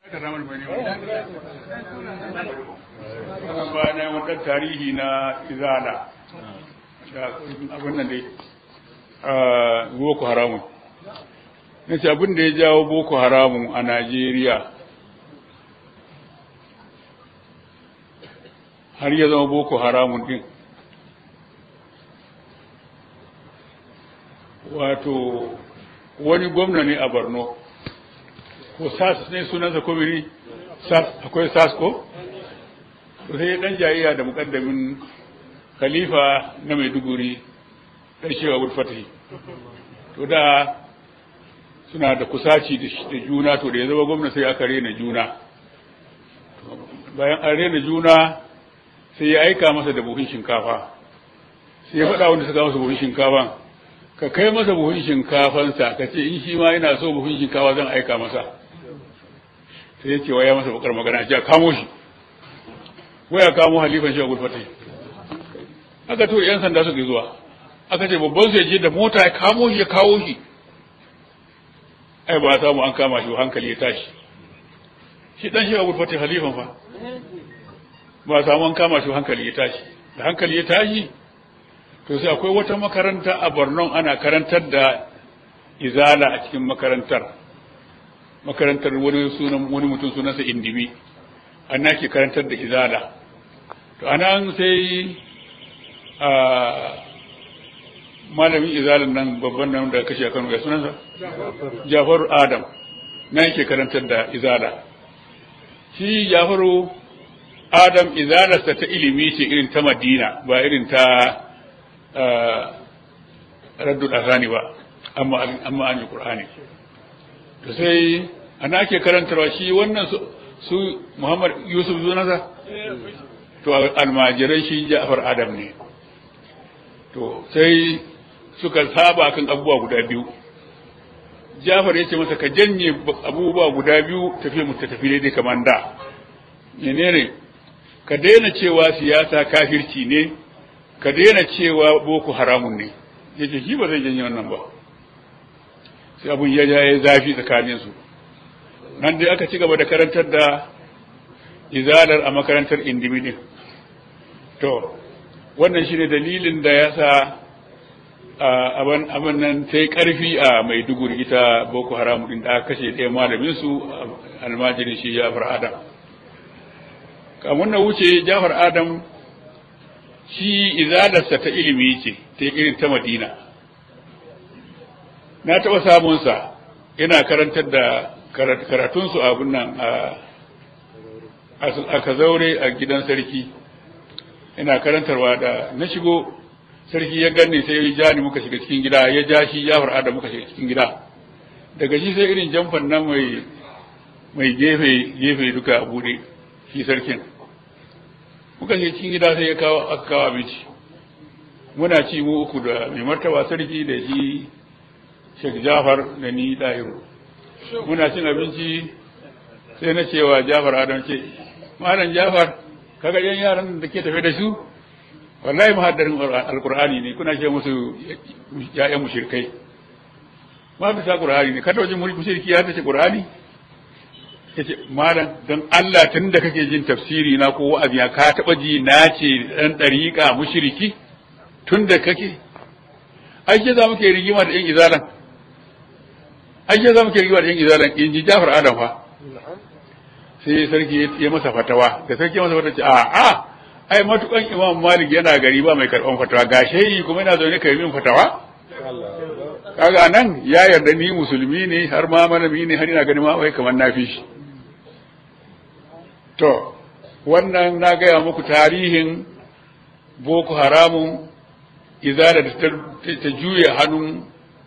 bayan wata tarihi na izala abin nan dai boko haramun na ce abin da ya jawo boko haramun a najeriya har ya zama boko haramun din wato wani gwamna ne a borno ko sas ne sunansa ko mini sas akwai sas ko sai dan jayayya da mukaddamin khalifa na maiduguri karshewa wulfatahi to da suna da kusaci da juna to da ya zama gwamna sai aka rena juna bayan an rena juna sai ya aika masa da buhun shinkafa sai ya faɗa wanda suka masa buhun shinkafa ka kai masa buhun shinkafansa ka ce in shi ma yana so buhun shinkafa zan aika masa sai ya ce waya masa bakar magana ce kamo shi waya kamo halifan shi a gulfatai aka to yan sanda suka zuwa aka ce babban su ya je da mota ya kamo shi ya kawo shi ai ba samu an kama shi hankali ya tashi shi dan shi a gulfatai halifan fa ba samu an kama shi hankali ya tashi da hankali ya tashi to sai akwai wata makaranta a Borno ana karantar da izala a cikin makarantar makarantar wani sunan wani mutum sunansa Indibi ana ke karantar da izala to anan sai a malamin izalan nan babban nan da kashe Kano ya sunansa Jafaru Adam na yake karantar da izala shi Jafaru Adam izalarsa ta ilimi ce irin ta Madina ba irin ta raddul azani ba amma amma an yi qur'ani to sai ana ake karantarwa shi wannan su Muhammad Yusuf zunasa to almajiran shi Ja'far Adam ne to sai suka saba kan abubuwa guda biyu Ja'far yace masa ka janye abubuwa guda biyu tafi mu tafi daidai kamar da menene ka daina cewa siyasa kafirci ne ka daina cewa boko haramun ne yace shi ba zai janye wannan ba sai abun ya ya zafi tsakanin su nan dai aka ci gaba da karantar da izalar a makarantar indimidin to wannan shine dalilin da ya sa abin abin nan ta yi karfi a maiduguri ita boko haramu din da aka kashe ɗaya malamin su almajirin shi jafar adam kamun na wuce jafar adam shi izalarsa ta ilimi ce ta irin ta madina na taɓa samunsa yana karantar da karatunsu abin nan a kazaure a gidan sarki yana karantarwa da na shigo sarki ya ganni sai ya ja ni muka shiga cikin gida ya ja shi jafar adam muka shiga cikin gida daga shi sai irin jamfan nan mai mai gefe gefe duka a bude shi sarkin muka shiga cikin gida sai ya kawo aka kawo abinci muna ci mu uku da mai martaba sarki da shi Sheikh Jafar da ni Dahiru muna cin abinci sai na cewa Jafar Adam ce malam Jafar kaga yan yaran da ke tafe da su wallahi muhaddarin alqur'ani ne kuna ce musu ya'yan mushrikai ma bisa qur'ani ne kada wajen mushriki ya tace qur'ani yace malam don Allah tun da kake jin tafsiri na ko wa'azi ka taba ji na ce dan dariqa mushriki tun da kake ai ke za muke rigima da yan izalan ai ke za muke rigima da yan izalan in ji Jafar Adam fa sai sarki ya masa fatawa da sarki ya masa fatawa ce a a ai matukan Imam Malik yana gari ba mai karban fatawa ga shehi kuma yana zaune kai min fatawa kaga nan ya yarda ni musulmi ne har ma malami ne har ina ganin ma wai kamar na fi shi to wannan na gaya muku tarihin boko haramun izala da ta juya hannun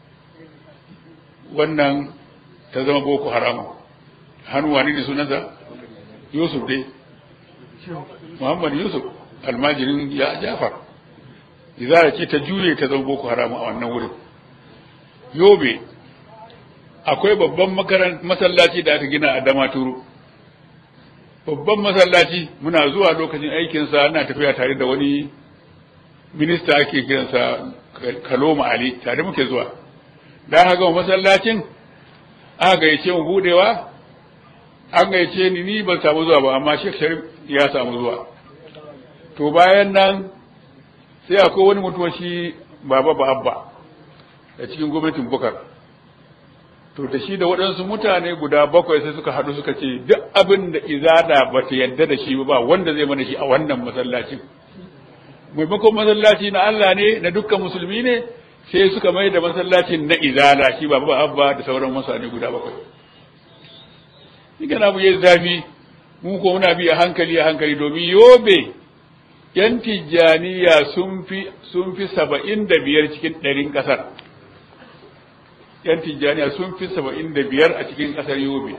wannan ta zama boko haramun hannun wani ne sunansa yusuf dai muhammad yusuf almajirin ya jafar izala ce ta juye ta zama boko haramun a wannan wurin yobe akwai babban masallaci da aka gina a damaturu babban masallaci muna zuwa lokacin aikinsa ana tafiya tare da wani minista ake kiransa kaloma ali tare muke zuwa da haka masallacin aka gayyace mu budewa an gaice ni ni ban samu zuwa ba amma Sheikh Sharif ya samu zuwa to bayan nan sai akwai wani mutum shi baba ba abba a cikin gwamnatin bukar to da shi da waɗansu mutane guda bakwai sai suka haɗu suka ce duk abin da izada ba ta yadda da shi ba wanda zai mana shi a wannan masallacin maimakon masallaci na Allah ne na dukkan musulmi ne sai suka mai da masallacin na izala shi baba abba da sauran mutane guda bakwai shi kana mu yi zafi mu ko muna bi a hankali a hankali domin yobe yan tijjaniya sun fi sun fi saba'in da biyar cikin ɗarin ƙasar yan tijjaniya sun fi saba'in da biyar a cikin ƙasar yobe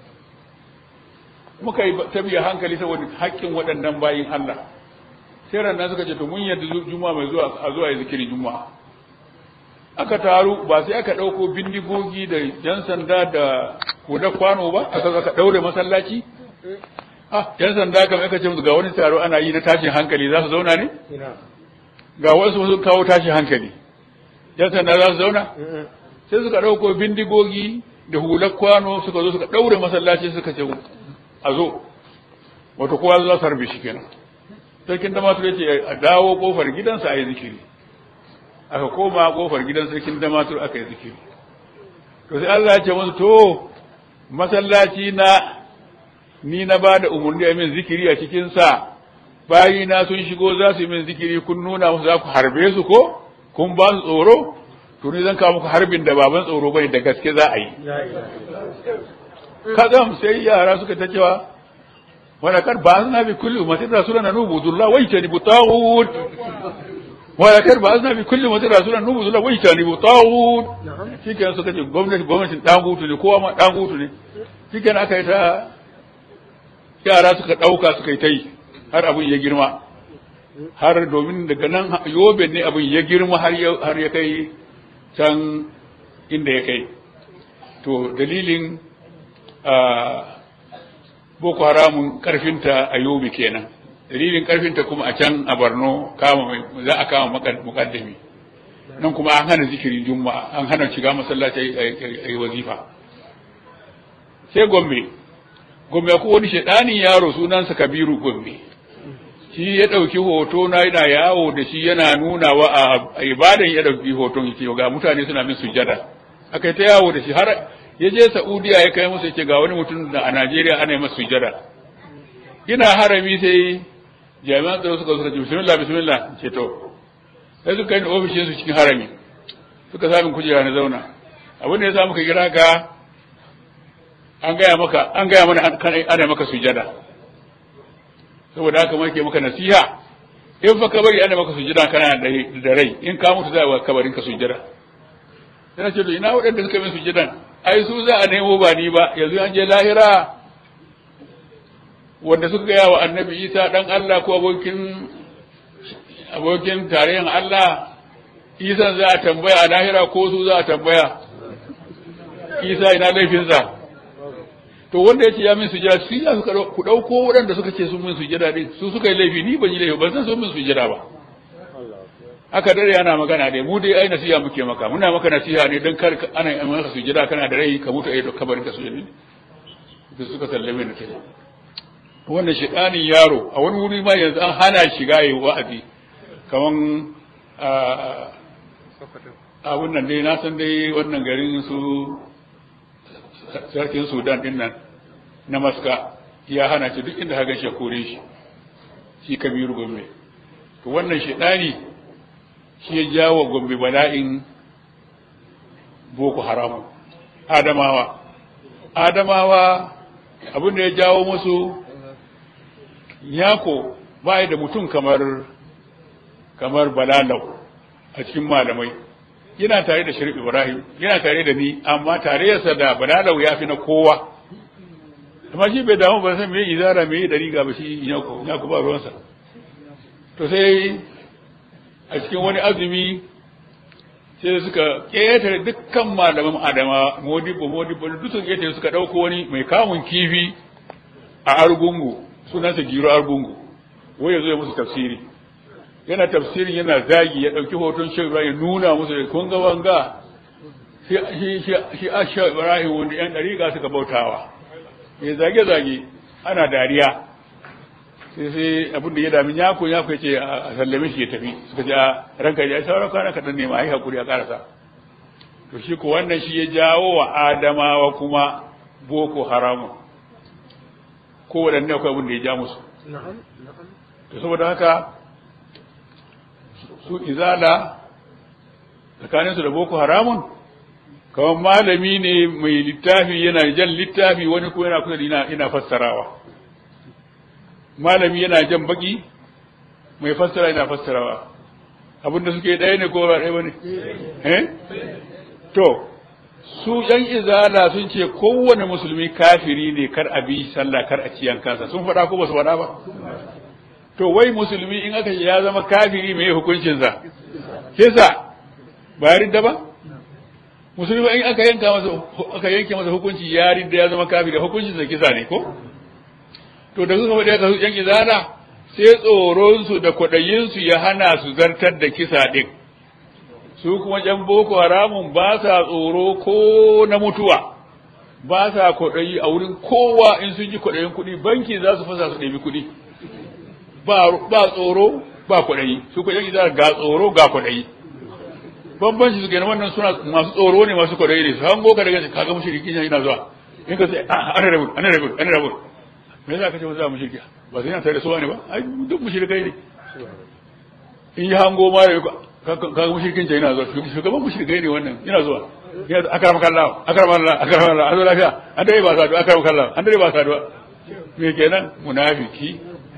muka yi ta biya hankali saboda haƙƙin waɗannan bayin Allah sai ranar suka ce to mun yadda juma'a mai zuwa a zuwa yi zikirin juma'a aka taru ba sai aka ɗauko bindigogi da yan sanda da huda kwano ba aka aka ɗaure masallaci ah yan sanda kam aka ce musu ga wani taro ana yi na tashin hankali za su zauna ne ga wasu sun kawo tashin hankali yan sanda za su zauna sai suka ɗauko bindigogi da hular kwano suka zo suka ɗaure masallaci suka ce a zo wato kowa za su harbe shi kenan sarkin damatur ya ce a dawo kofar gidansa a yi zikiri aka koma kofar gidan sarkin damatur aka yi zikiri to sai Allah ya ce musu to masallaci na ni na ba da umarni a min zikiri a cikinsa bayina sun shigo za su yi min zikiri kun nuna musu za ku harbe su ko kun ba su tsoro to ni zan kawo muku harbin da baban tsoro bane da gaske za a yi kadam sai yara suka ta cewa wala kar ba na bi kulli ummatin rasulan nubudullah wa yajtanibu taghut wala kar ba na bi kulli ummatin rasulan nubudullah wa yajtanibu taghut shikenan suka ce gwamnati gwamnatin dangutu ne kowa ma dangutu ne shikenan aka yi ta yara suka dauka suka yi ta yi har abin ya girma har domin daga nan yobe ne abin ya girma har ya kai can inda ya kai to dalilin boko haramun karfinta a yobe kenan dalilin karfinta kuma a can a borno kama za a kama mukaddami nan kuma an hana zikirin juma'a an hana shiga masallaci a yi wazifa sai gombe gombe ko wani shaɗanin yaro sunansa kabiru gombe shi ya ɗauki hoto na yana yawo da shi yana nunawa a ibadan ya ɗauki hoton yake ga mutane suna min sujjada aka yi ta yawo da shi har ya je Saudiya ya kai musu yace ga wani mutum da a Najeriya ana yi masa sujjada ina harami sai jami'an tsaro suka suka ce bismillah bismillah ce to sai suka yi ofishin su cikin harami suka sami kujera na zauna abin da ya sa muka kira ka an gaya maka an gaya mana ana maka sujjada saboda haka muke maka nasiha in fa ka bari ana maka sujjada kana da rai in ka mutu za a kabarin ka sujjada sai ce to ina waɗanda suka min sujjadan ai su za a nemo ba ni ba yanzu an je lahira wanda suka gaya wa annabi isa dan Allah ko abokin abokin tarayyar Allah isa za a tambaya a lahira ko su za a tambaya isa ina laifinsa to wanda ya ce ya min sujada su ya suka ku dauko waɗanda suka ce sun min sujada din su suka yi laifi ni ban yi laifi ban san sun min sujada ba aka dare ana magana ne mu dai ai nasiha muke maka muna maka nasiha ne don kar ana yi maka sujada kana da rai ka mutu ai da kabarin ka sujada da suka sallame ni kai wannan shedanin yaro a wani wuri ma yanzu an hana shiga yi wa'azi kaman a wannan dai na san dai wannan garin su sarkin sudan din nan na maska ya hana shi duk inda hagan shi kore shi shi kabiru gombe to wannan shedani shi ya jawo gombe bala'in boko haram adamawa adamawa abin da ya jawo musu yako ba da mutum kamar kamar balalau a cikin malamai yana tare da shirif ibrahim yana tare da ni amma tarayyarsa da balalau ya fi na kowa amma shi bai damu ba san me izara me da riga ba shi yako yako ba ruwansa to sai a cikin wani azumi sai suka ƙetare dukkan malaman adama modibo modibo duk sun ƙetare suka ɗauko wani mai kamun kifi a argungu sunansa giro argungu wai ya zo ya musu tafsiri yana tafsirin yana zagi ya ɗauki hoton shi ibrahim nuna musu da kun ga wanga shi a shi ibrahim wanda yan ɗariƙa suka bautawa mai zage-zage ana dariya sai sai abin da ya dami yako yako ya ce a sallame shi ya tafi suka ce a ranka ya sauran kwana kaɗan ne ma a yi haƙuri a ƙarasa to shi ko wannan shi ya jawo wa adamawa kuma boko haramu ko waɗanne akwai abin da ya ja musu to saboda haka su izala tsakaninsu da boko haramun kamar malami ne mai littafi yana jan littafi wani ko yana kusa da yana fassarawa malami yana jan baki mai fassara yana fassarawa abinda suke ɗaya ne ko ba ɗaya ba ne eh to su yan izala sun ce kowane musulmi kafiri ne kar a bi sallah kar a ciyan kansa sun faɗa ko ba su faɗa ba to wai musulmi in aka ya zama kafiri mai hukuncinsa kisa ba ya ridda ba musulmi in aka yanka masa aka yanke masa hukunci ya ridda ya zama kafiri hukuncinsa kisa ne ko to da suka faɗi aka su yan izala sai tsoronsu da kwaɗayinsu ya hana su zartar da kisa ɗin su kuma ƴan boko haramun ba sa tsoro ko na mutuwa ba sa kwaɗayi a wurin kowa in sun ji kwaɗayin kuɗi banki za su fasa su ɗebi kuɗi ba tsoro ba kwaɗayi su kwaɗayi izala ga tsoro ga kwaɗayi bambanci su kenan wannan suna masu tsoro ne masu kwaɗayi ne su hango ka daga kaga mushriki yana zuwa in ka sai ana rabu ana rabu ana rabu me yasa kace za mu shirki ba sai yana tare da su ne ba ai duk mushrikai ne in yi hango ma da kaga mushrikin ta yana zuwa shugaban mushrikai ne wannan yana zuwa yana akram kallah akram Allah akram Allah an zo lafiya an dai ba saduwa akram kallah an dai ba saduwa me kenan munafiki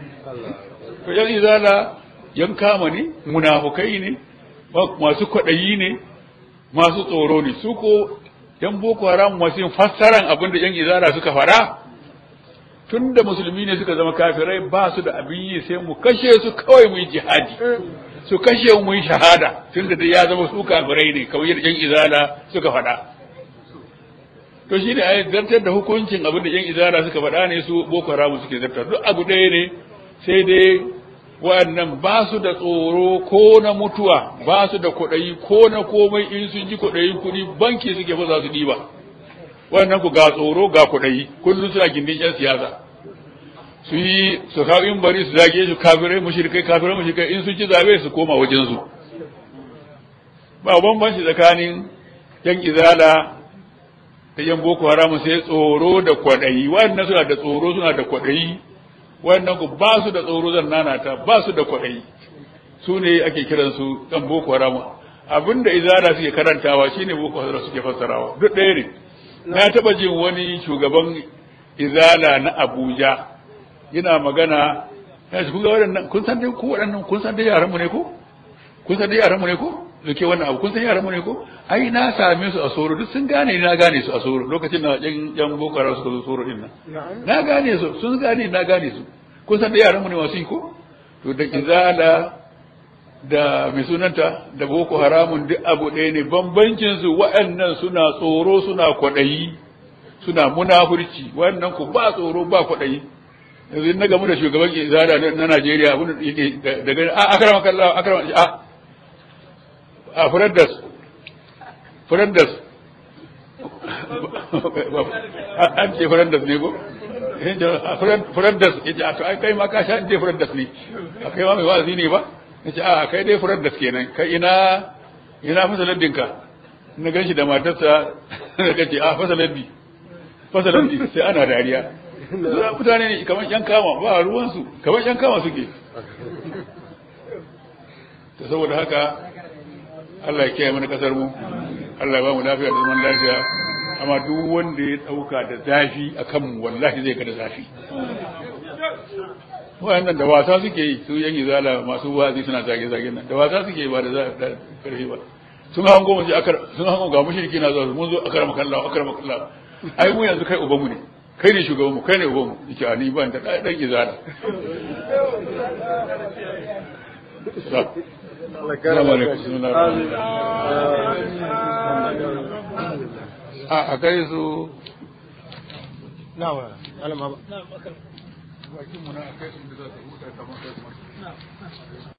to yan izala yan kama ne munafukai ne masu kwaɗayi ne masu tsoro ne su ko yan boko haram masu yin fassaran abin da yan izala suka fara tun da musulmi ne suka zama kafirai ba su da abin yi sai mu kashe su kawai mu yi jihadi su kashe mu yi shahada tun da ya zama su kafirai ne kawai yadda yan izala suka faɗa to shi ne a zartar da hukuncin abin da yan izala suka faɗa ne su boko haram suke zartar duk abu ɗaya ne sai dai waɗannan ba su da tsoro ko na mutuwa ba su da kuɗayi ko na komai in sun ji kuɗayin kuɗi banki suke ba za su ɗiba waɗannan ku ga tsoro ga kuɗayi kullum suna gindin ƴan siyasa su yi su kawo in bari su zage su kafirai mushrikai kafirai mushrikai in sun ci zabe su koma wajen su ba bambanci tsakanin yan izala da yan boko haram sai tsoro da kwaɗayi waɗannan suna da tsoro suna da kwaɗayi wannan ku ba su da tsoro zan nanata ba su da kwaɗayi su ne ake kiransu ɗan boko haram abinda izara suke karantawa shine boko haram suke fassarawa duk ɗaya ne na taɓa jin wani shugaban izala na abuja yana magana ya ce kun ga waɗannan kun san dai ku waɗannan kun san dai yaran mu ne ko kun san dai yaran mu ne ko da ke wannan abu kun san yaran mu ne ko ai na same su a soro duk sun gane na gane su a soro lokacin da yan yan boko haram suka zo soro din nan na gane su sun gane na gane su kun san da yaran mu ne masu yi ko to da izala da mai sunanta da boko haramun duk abu ɗaya ne bambancin su waɗannan suna tsoro suna kwaɗayi suna munafurci wannan ku ba tsoro ba kwaɗayi yanzu na gamu da shugaban izala na Najeriya abin da yake daga a akrama kallah akrama a a furaddas furaddas an ce furaddas ne ko furaddas ya ce a to ai kai ma ka sha ce furaddas ne a kai ma mai wa'azi ne ba ya ce a kai dai furaddas kenan kai ina ina fasaladdinka na gan shi da matarsa da kace a fasaladdi fasaladdi sai ana dariya mutane ne kamar yan kama ba ruwansu kamar yan kama suke ta saboda haka Allah ya kiyaye mana kasar mu Allah ya ba mu lafiya da zaman lafiya amma duk wanda ya dauka da zafi akan mu wallahi zai ga da zafi wayannan da wasa suke yi su yan izala masu wazi suna zage zage nan da wasa suke yi ba da karfi ba sun hango mu akar sun hango ga mushriki na zuwa mun zo akar makallahu akar makallahu ai mu yanzu kai ubanmu ne kai ne shugabanmu kai ne ubanmu yake a ni ban da dan izala a kai su na wa alama ba bakin mu na kai su da za su huta kamar kai